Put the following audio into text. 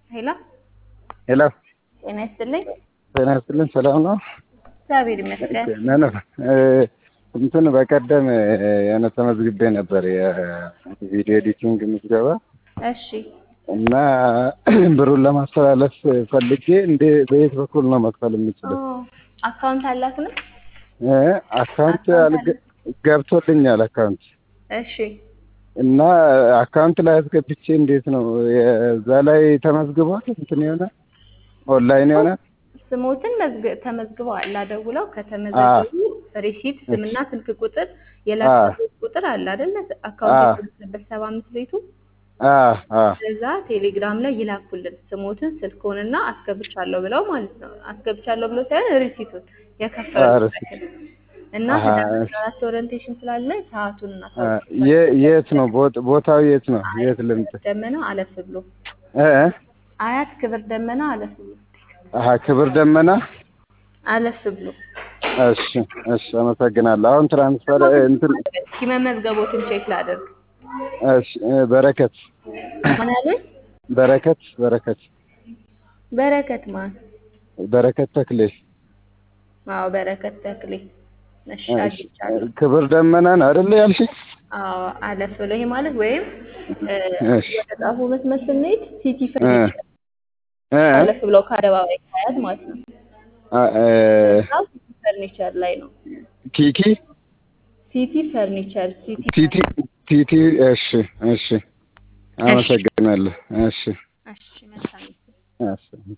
ሄሎ ሄሎ ጤና ይስጥልኝ። ጤና ይስጥልኝ። ሰላም ነው? እግዚአብሔር ይመስገን። ነነ እንትን በቀደም የሆነ ተመዝግቤ ነበር የቪዲዮ ኤዲቲንግ ምዝገባ እሺ እና ብሩን ለማስተላለፍ ፈልጌ እንደ በየት በኩል ነው መክፈል የምችለው? አካውንት አላክንም? እ አካውንት አልገ- ገብቶልኛል አካውንት እሺ እና አካውንት ላይ አስገብቼ እንዴት ነው የዛ ላይ ተመዝግቧል? እንትን የሆነ ኦንላይን የሆነ ስሞትን መዝግ- ተመዝግበዋል። አደውለው ከተመዘገቡ ሪሲት ስምና ስልክ ቁጥር የላክበት ቁጥር አለ አይደለ? አካውንት የተመዘገበት ሰባ አምስት ቤቱ አ አ እዛ ቴሌግራም ላይ ይላኩልን ስሞትን ስልክዎንና አስገብቻለሁ ብለው ማለት ነው። አስገብቻለሁ ብሎ ሳይሆን ሪሲቱን የከፈሉበትን እና አሃ፣ ህዳር አራት ኦሪንቴሽን ስላለ ሰዓቱን እና አ፣ የ- የት ነው ቦት- ቦታው የት ነው? የት ልምጥ ደመና አለፍ ብሎ እ እ? አያት ክብር ደመና አለፍ ብሎ አሀ ክብር ደመና አለፍ ብሎ እሺ እሺ አመሰግናለሁ። አሁን ትራንስፈር እንትን እስኪ መመዝገቦትን ቼክ ላደርግ። እሺ እ፣ በረከት ማን ያሉኝ? በረከት በረከት በረከት ማን? በረከት ተክሌ አዎ በረከት ተክሌ። እሺ እሺ፣ አግኝቻለሁ። ክብር ደመናን አይደል ያልሽኝ? አዎ አለፍ ብሎ ይሄ ማለት ወይም እ፣ እሺ ወደ ጣፉ መስመር ስንሄድ ሲቲ እ ፈርኒቸር እ አለፍ ብለው ከአደባባይ ካያት ማለት ነው። አ፣ እ፣ እዛው ሲቲ ፈርኒቸር ላይ ነው። ኪኪ ሲቲ ፈርኒቸር ሲቲ ቲቲ ቲቲ እሺ እሺ አመሰግናለሁ። እሺ እሺ መልካም እሺ